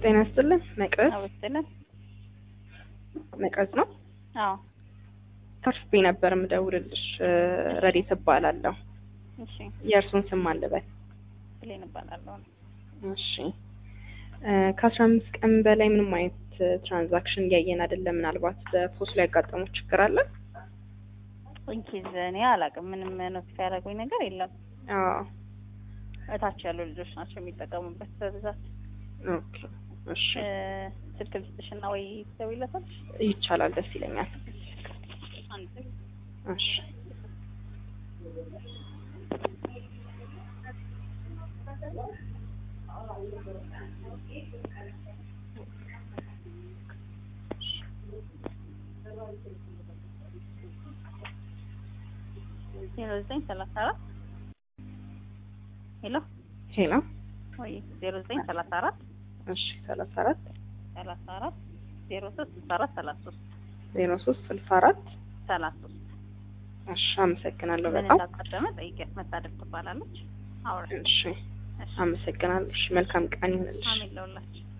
ጤና ይስጥልን። መቅረዝ አወስልን መቅረዝ ነው። አዎ ከርፌ ነበር የምደውልልሽ። ረዴት እባላለሁ። እሺ የእርሱን ስም አልበል። ብሌን እባላለሁ እሺ ከአስራ አምስት ቀን በላይ ምንም አይነት ትራንዛክሽን እያየን አይደለም። ምናልባት በፖስት ላይ ያጋጠመው ችግር አለ? ኢንኬዝ እኔ አላውቅም ምንም ኖቲፋይ ያደረጉኝ ነገር የለም አዎ እታች ያሉ ልጆች ናቸው የሚጠቀሙበት በብዛት ኦኬ እሺ እ፣ ስልክ ልስጥሽና ወይ ትደውይለታለሽ ይቻላል፣ ደስ ይለኛል። አንድ እሺ ዜሮ ዘጠኝ ሰላሳ አራት ሄሎ ሄሎ ወይ ዜሮ ዘጠኝ ሰላሳ አራት እሺ ሰላሳ አራት ሰላሳ አራት ዜሮ ሶስት ስልሳ አራት ሰላሳ ሶስት ዜሮ ሶስት ስልሳ አራት ሰላሳ ሶስት እሺ አመሰግናለሁ ምን በጣም እንዳጋጠመ ጠይቂያት መታደር ትባላለች አውራ እሺ አመሰግናለሁ። እሺ መልካም ቀን ይሁንልሽ። አሜን ለሁላችን